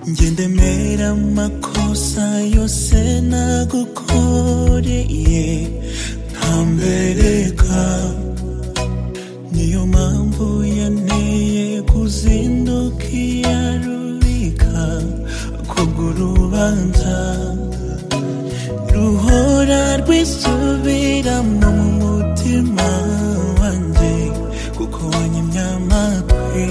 ngendemera amakosa yose nagukoreye ntambereka niyo mpamvu yanteye kuzinduka iya rubika kubwo urubanza ruhora rwisubiramo mu mutima wanjye kuko wanyimye amatwi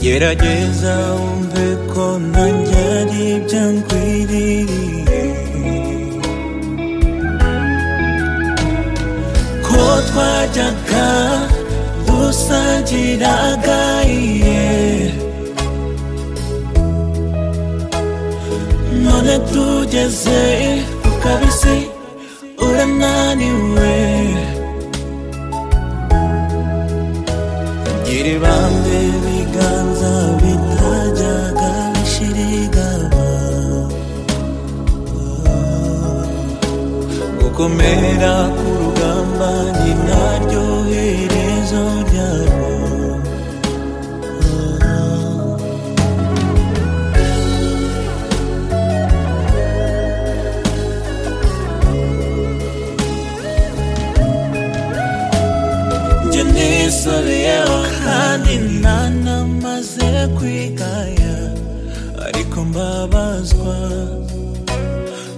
gerageza wumve ko nanjye ari ibyo nkwiriye ko twajyaga dusangiraga iye none tugeze ku kabisi urananiwe gira ibambe ibiganza bitajyaga bishirigaba gukomera ku rugamba ni naryo herezo ryabo njye nisubiyeho kandi ntanamaze kwigaya ariko mbabazwa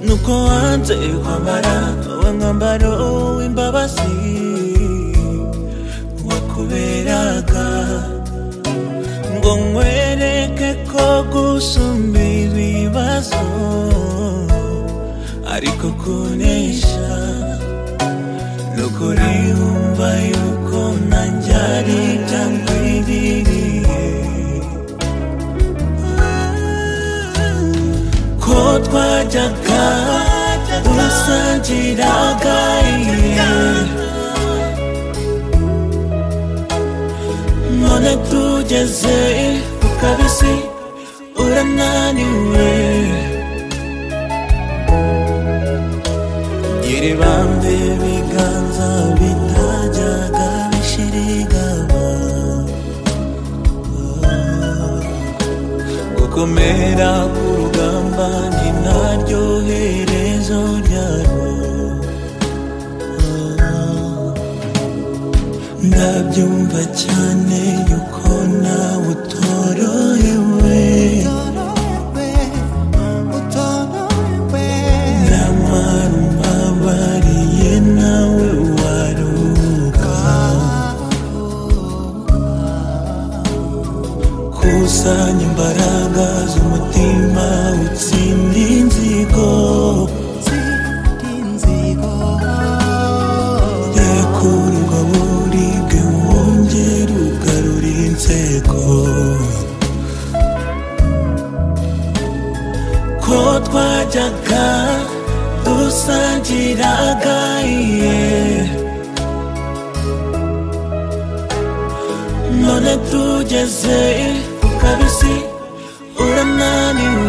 nuko wanze kwambara uwo mwambaro w'imbabazi wakuberaga ngo nkwereke ko gusumba ibibazo ariko kunesha nukuri wumva yuko nanjye ari ibyo nkwiririye ko twajyaga dusangiraga iye none tugeze ku kabisi urananiwe gira ibambe ibiganza bitajyaga bishirigaba gukomera ku rugamba ni naryo herezo ryarwo ndabyumva cyane yuko nawe utorohewe Namara umbabariye nawe waruka Kusanya imbaraga z'umutima utsinde inzigo Rekurwa buribwe wongere ugarure inseko ko twajyaga dusangiraga iye none tugeze ku kabisi urananiwe